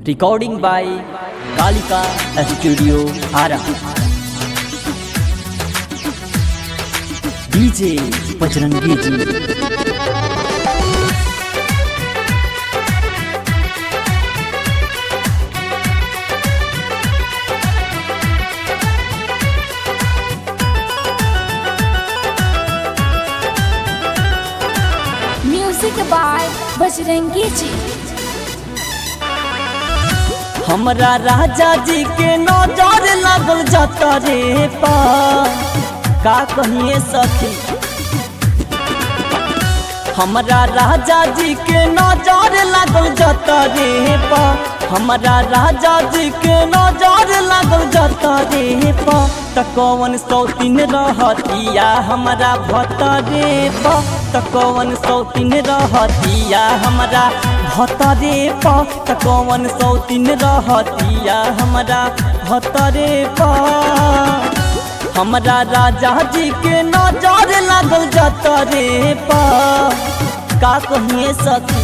Recording by Kalika Studio Ara. DJ Bajrangi ji. Music by Bajrangi ji हमरा राजा जी के नजर लागल जाता रे पा का कहिए सखी हमरा राजा जी के नजर लागल जाता रे पा हमरा राजा जी के नजर लागल जाता रे पा त कौन सौतीन रहतिया हमरा भतरे पा त कौन सौतीन रहतिया हमरा भतरे पा त कौन सौतीन रहतिया हमरा भतरे पा हमरा राजा जी के नजर लागल जाता रे पा का कहिए सखी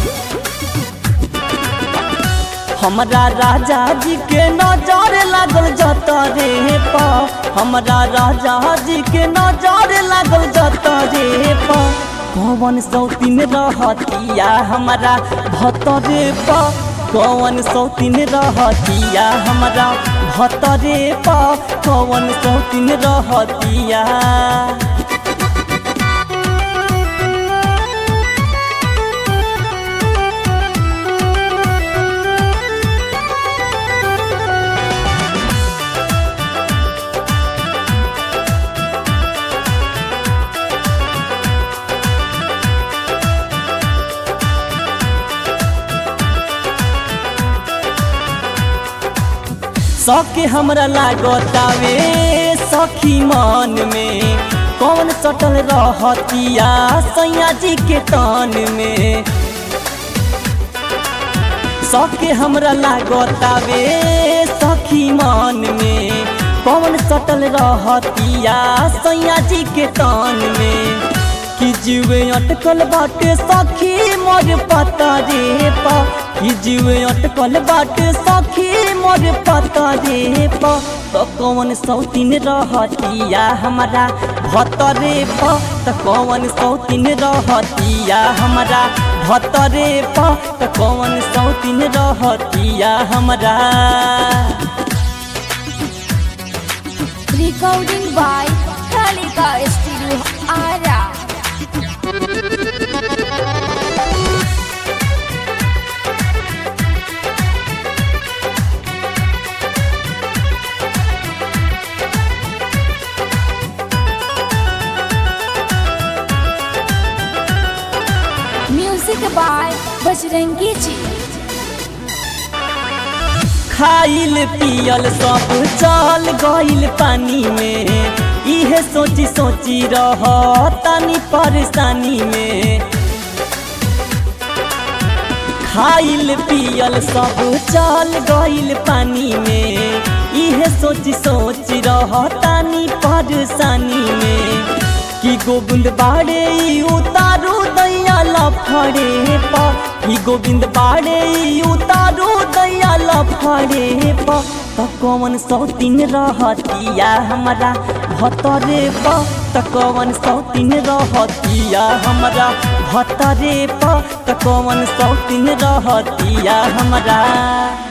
हमरा राजा जी के नजर लागल जाता रे पा हमरा राजा जी के नजर लागल जाता रे पा कौन सौतीन रहतिया हमरा भतरे पा कौन सौतीन रहतिया हमरा भतरे पा कौन सौतीन रहतिया सके हमरा लागतावे सखी मन में कौन सटल रहतिया सैया जी के तन में सके हमरा लागतावे सखी मन में कौन सटल रहतिया सैया जी के तन में कि जीवे अटकल बाटे सखी मोर पता रे पा कि जीवे अटकल बाटे सखी मोर पता रे पा तो कौन सौतीन रहतिया हमरा भतरे पा तो कौन सौतीन रहतिया हमरा भतरे पा तो कौन सौतीन रहतिया हमरा recording by Kalika studio Ara music by Bajrangi ji खाइल पियल सब चल गइल पानी में इहे सोची सोची रह तनी परेशानी में खाइल पियल सब चल गइल पानी में इहे सोची सोची रह तनी परेशानी में कि गोविंद बाड़े ई उतारू दैया लफड़े पा कि गोविंद बाड़े ई उतारू दैया लफड़े पा त कौन सौतीन रहतिया हमरा भतरे पा त कौन सौतीन रहतिया हमरा भतरे पा त कौन सौतीन रहतिया हमरा